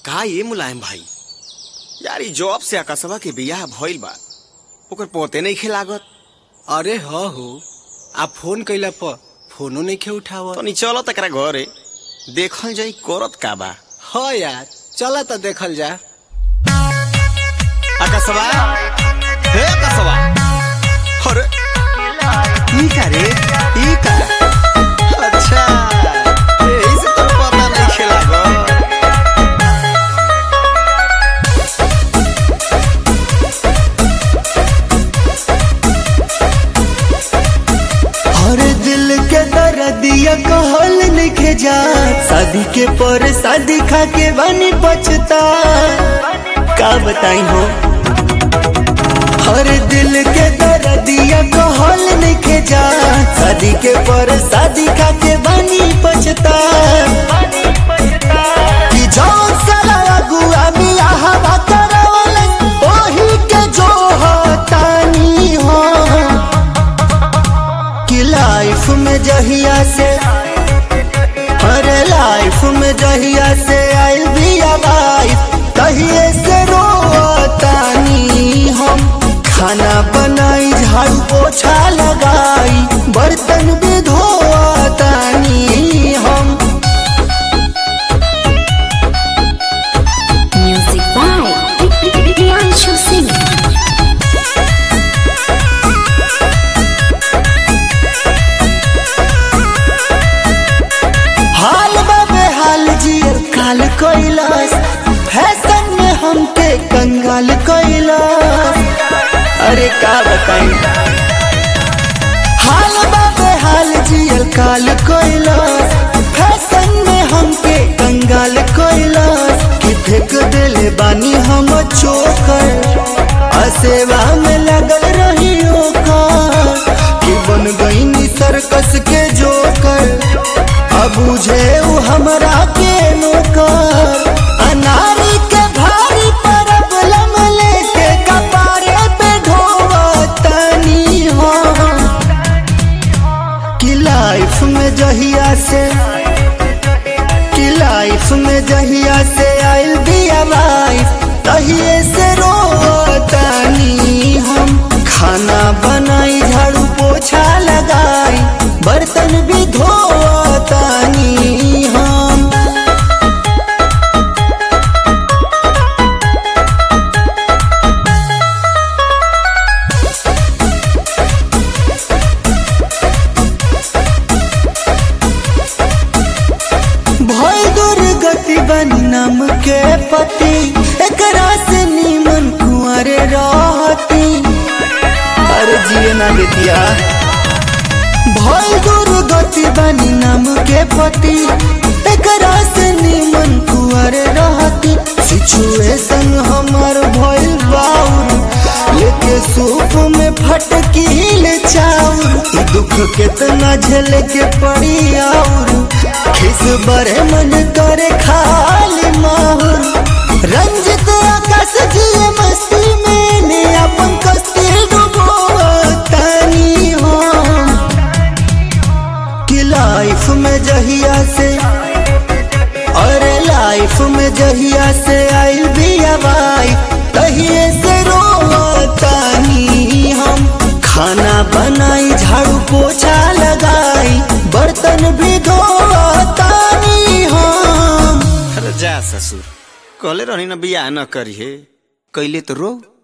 का ये मुलायम भाई यार ई जॉब से आकाशवा के बियाह भइल बा ओकर पोते नहीं खेलागत अरे ह हो आ फोन कैला पर फोनो नहीं खे उठाव तो नी चलो तकरा घरे देखल जाई करत का बा ह यार चला तो देखल जा आकाशवा हे आकाशवा अरे ई का रे ई का अच्छा यही से तो पता नहीं खेलागत हर दिल के दर्दिया कहल लिखे जा शादी के पर शादी खा के बनी पछता का बताई हो हर दिल के दर्दिया कहल लिखे जा शादी के पर शादी खा के बनी पछता कि जौन साला अगुआ बियाह बा करवलन, ओही के जो हतानी हो कि लाइफ में जहिया से अरे लाइफ में जहिया से आइल भी लाइफ तहिए से रोतानी हम खाना बनाई झाड़ू पोछा लगाई बर्तन भी धोतानी हम Music by Priyanshu Singh. हाल बाबे हाल जियर काल कैलाश फैशन में हमके कंगाल कैलाश अरे का बताई हाल बाबे हाल जियर काल कैलाश फैशन में हमके कंगाल कैलाश कि फेंक देले बानी हम चोकर असेवा में लगल रही ओकर कि बन गईनी सर्कस के जोकर अब बुझे उ हमरा के नौकर अनारी के भारी परबलम लेके कपारे पे ढोवतनी हो कि लाइफ में जहिया से कि लाइफ में जहिया से आइल बिया लाइफ तहिए से रोतानी हम खाना बनाई झाड़ू पोछा लगाई बर्तन भी धोतानी हम भय दुर्गति बनी नाम के पति एकरा से नीमन कुंवरे रहती अरे जिए ना बेटिया भय दुर्गति बनी नाम के पति एकरा से नीमन कुंवरे रहती सिचुएशन हमर भइल बाउर लेके सूप में फटकील चाउर ई दुख केतना झेले के पड़ी आउर खिस बरे मन करे खाली माहुर रंजित आकाश जिए मस्ती में ने अपन कस्ती डुबोतानी हो कि लाइफ में जहिया से अरे लाइफ में जहिया से आइल भी अबाई तहिए से रोतानी हम खाना बनाई झाड़ू पोछा लगाई बर्तन भी धोतानी हम अरे जा ससुर कहले रहनी ना बियाह न करी हे कैले तो रो